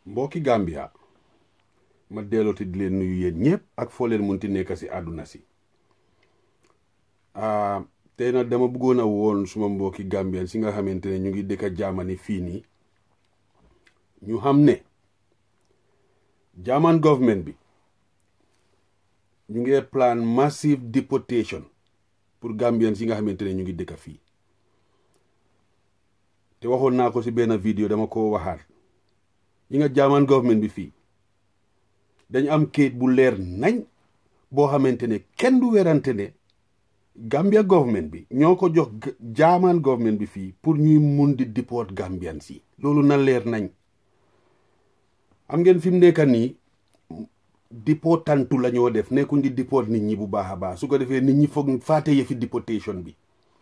mbokki Gambia ma dellooti di leen nuyu yéen ñëpp ak foo leen munti nekk si àdduna si tey nag dama bëggoon a woon suma mbokki Gambien si nga xamante ne ñu ngi dëkk Germany fii nii ñu xam ne German government bi ñu ngi plan massive deportation pour Gambien si nga xamante ne ñu ngi dëkk fii te waxoon naa ko si benn vidéo dama ko waxaat ñi nga German government bi fii dañu am kayit bu leer nañ boo xamante ne kenn du werante ne Gambia government bi ñoo ko jox German government bi fii pour ñuy mun di deport Gambian si loolu na leer nañ am ngeen fi mu nekk nii deportantu la ñoo def nekkuñ di deport nit ñi bu baax a baax su ko defee nit ñi foog faate yëfi deportation bi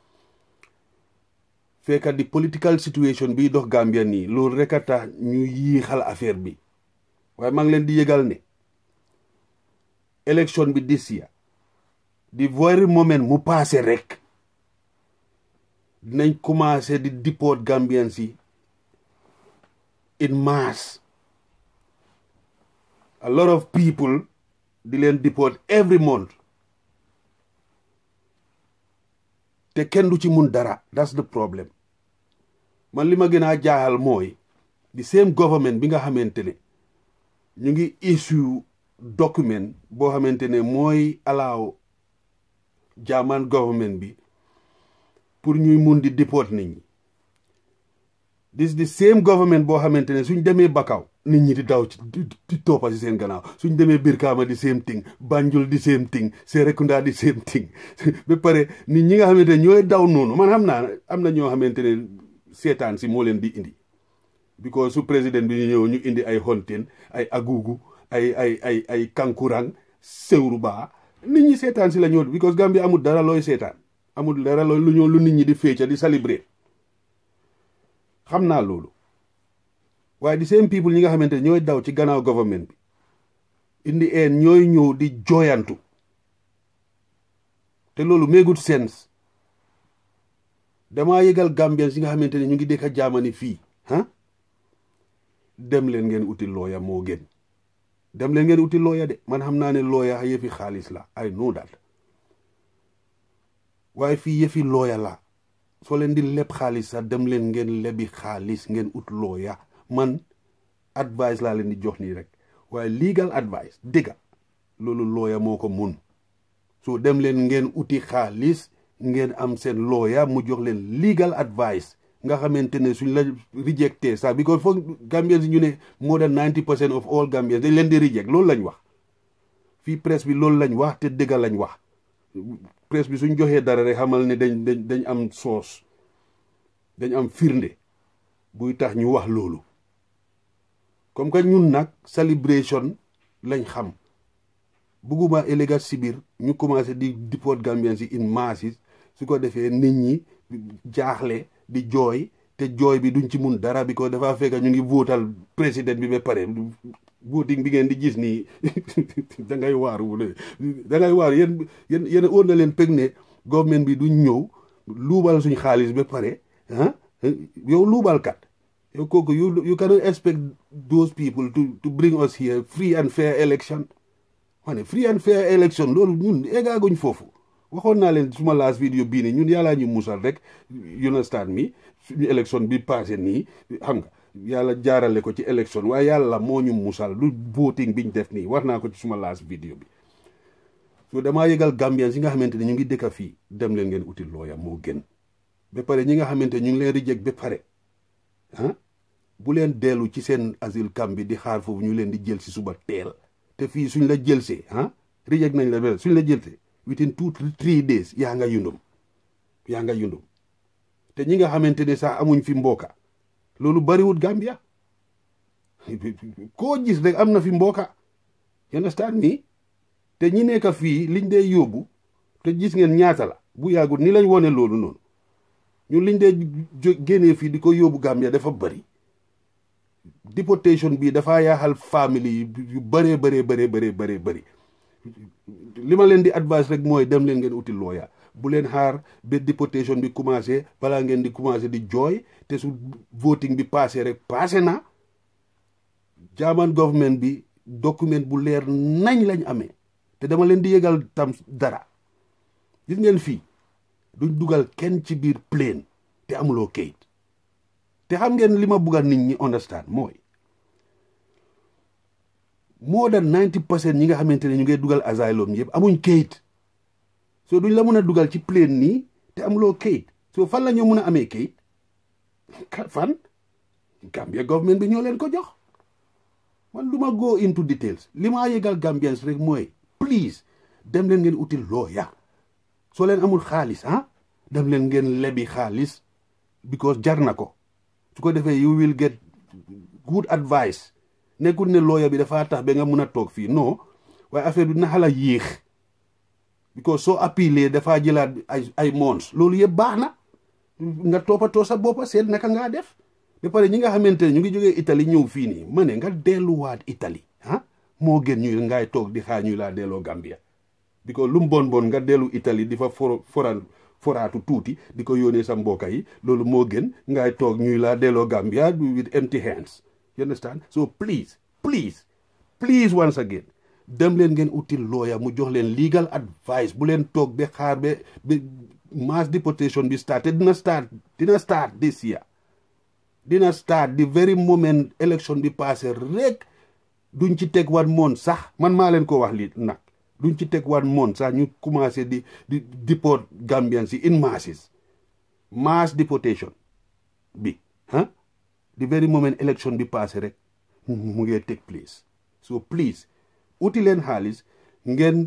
fekka di political situation bi dox Gambia nii loolu rek a tax ñu yiixal affaire bi waaye maa ngi leen di yëgal ne élection bi this year di very moment mu passé rek dinañ commencé di deport Gambian si in mass a lot of people di leen deport every month te kenn du ci mun dara that's the problem man li ma gën a jaaxal mooy the same government bi nga xamante ne ñu ngi issue document boo xamante ne mooy allow German government bi pour ñuy mun di deport nit ñi this the same government boo xamante ne suñ demee Bakaw nit ñi di daw ci di toppa si seen gannaaw suñ demee Birkama di same thing Banjul di same thing Serekunda di same thing ba pare nit ñi nga xamante ne ñooy daw noonu man xam naa am na ñoo xamante ne seetaan si moo leen di indi because su président bi ñu ñëw ñu indi ay honteen ay agugu ay ay ay ay kankurang sewru baa nit ñi seetaan si la ñoo because Gambia amul dara looy seetaan amul dara looy lu ñoo lu nit ñi di féeca di célébrer xam naa loolu waaye di same people ñi nga xamante ne ñooy daw ci gannaaw government bi indi een ñooy ñëw di jooyantu te loolu méegut sense damaa yëgal Gambien si nga xamante ne ñu ngi dëkk Germany fii ah dem leen ngeen uti looya moo gën dem leen ngeen uti looya de man xam naa ne looya yëfi xaalis la I know that waaye fii yëfi looya la soo leen di leb xaalis sax dem leen ngeen lebi xaalis ngeen ut looya man advice laa leen di jox nii rek waaye legal advice dëgga loolu looya moo ko mun so dem leen ngeen uti xaalis ngeen am seen looya mu jox leen legal advice nga xamante ne suñ la rejecté sax because foog Gambians ñu ne more than ninety percent of all Gambians dañ leen di reject loolu lañ wax fii presse bi loolu lañ wax te dëgga lañ wax presse bi suñ joxee dara rek xamal ne dañ dañ dañ am soos dañ am firnde buy tax ñu wax loolu comme que ñun nag celebration lañ xam bugguma élégat si biir ñu commencé di deport Gambians yi in masses su ko defee nit ñi jaaxle di jooy te jooy bi duñ ci mun dara bi ko dafa fekk ñu ngi votal président bi ba pare voting bi ngeen di gis nii da ngay waaru da ngay waaru yéen yéen yéen óor na leen peg ne government bi duñ ñëw luubal suñ xaalis ba pare ah yow luubalkat yow kooku you you cannot expect those people to to bring us here free and fair election wane free and fair election loolu ñun eggaaguñ foofu waxoon naa leen suma last vidéo bii nii ñun yàllaa ñu musal rek you understand mi suñu élection bi passé nii xam nga yàlla jaarale ko ci élection waaye yàlla moo ñu musal du voting biñ def nii war naa ko ci suma last vidéo bi so damaa yëgal Gambien si nga xamante ne ñu ngi dëkka fii dem leen ngeen uti looya moo gën ba pare ñi nga xamante ñu ngi leen reject ba pare ah bu leen dellu ci seen asile camp bi di xaar foofu ñu leen di jël si suba teel te fii suñ la jëlsee ah reject nañ la ba suñ la jëlsee within two three days yaa nga yundum yaa nga yundum te ñi nga xamante ne sax amuñ fi mbooka loolu bariwut Gambia koo gis rek am na fi mbooka you understand me te ñi nekk fii liñ dee yóbbu te gis ngeen ñaata la bu yàggut ni lañ wone loolu noonu ñun liñ dee génnee fii di ko yóbbu Gambia dafa bari deportation bi dafa yaaxal famille yu bëree bëree bëree bëree bëree bëri li ma leen di advice rek mooy dem leen ngeen uti looya bu leen xaar ba deportation bi commencé balaa ngeen di commencé di jooy te su voting bi passé rek passé na German government bi document bu leer nañ lañ amee te dama leen di yëgal tam dara gis ngeen fii duñ dugal kenn ci biir plane te amuloo kayit te xam ngeen li ma buggal nit ñi understand mooy more than ninety percent ñi nga xamante ne ñu ngay dugal asylum yëpp amuñ kayit so duñ la mën a dugal ci plane nii te amuloo kayit so fan la ñoo mën a amee kayit fan Gambia government bi ñoo leen ko jox man du ma go into details li ma yëgal Gambians rek mooy please dem leen ngeen util lawyer soo leen amul xaalis ah dem leen ngeen lebi xaalis because jar na ko su ko defee you will get good advice nekkul ne lawyer bi dafa tax ba nga mun a toog fii non waaye affaire bi naxa la yéex because soo appelé dafa jëlaat ay ay mons loolu yëpp baax na nga toppatoo sa boppa seet naka ngaa def ba pare ñi nga xamante ne ñu ngi jógee Italie ñëw fii nii ma ne nga delluwaat Italie ah moo gën ñuy ngay toog di xaar ñuy laa delloo Gambia because lu mu bon bon nga dellu Italie di fa for foral foraatu tuuti di ko yónnee sa mbokka yi loolu moo gën ngay toog ñuy laa delloo Gambia with empty hands you understand so please please please once again dem leen ngeen util lawyer mu jox leen legal advice bu leen toog ba xaar ba ba mass deportation bi start te dina start dina start this year dina start the very moment election bi passé rek duñ ci teg wan moon sax man maa leen ko wax li nag duñ ci teg wan moon sax ñu commencé di di deport Gambians yi in masses mass deportation bi ah the very moment election bi passé rek mu ngee take place so please uti leen xaalis ngeen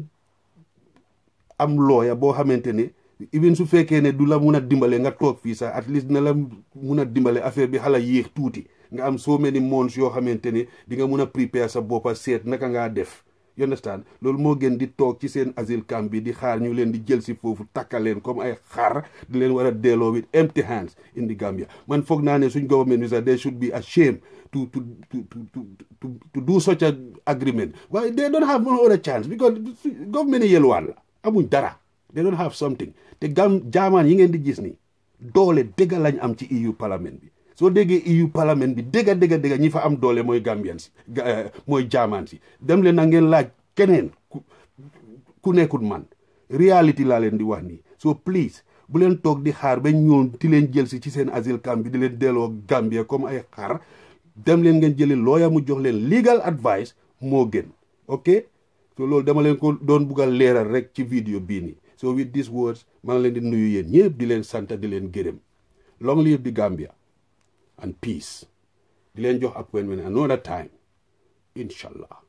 am looya boo xamante ne even su fekkee ne du la mun a dimbale nga toog fii sax at least na la mun a dimbale affaire bi xala yéex tuuti nga am so many months yoo xamante ne di nga mun a prepare sa boppa seet naka ngaa def you understand loolu moo gën di toog ci seen asile camp bi di xaar ñu leen di jël si foofu takka leen comme ay xar di leen war a delloo with empty hands in the Gambia man foog naa ne suñ government bi sax they should be ashamed to to to to to to do such a agreement waaye they don't have no other chance because government yi yelwaan la amuñ dara they don't have something te gam jaamaan yi ngeen di gis ni doole dëgga lañ am ci EU parlement bi soo déggee EU parlement bi dëgga dëgga dëgga ñi fa am doole mooy Gambian si mooy jaamaan si dem leen na ngeen laaj keneen ku nekkul man reality laa leen di wax nii so please bu leen toog di xaar ba ñoom di leen jël si ci seen asile camp bi di leen delloo Gambia comme ay xar dem leen ngeen jëli lawyer mu jox leen legal advice moo gën ok so loolu dama leen ko doon buggal leeral rek ci vidéo bii nii so with these words maa ngi leen di nuyu yéen ñëpp di leen sant di leen gërëm long live the Gambia and peace di leen jox appointment another time inshallah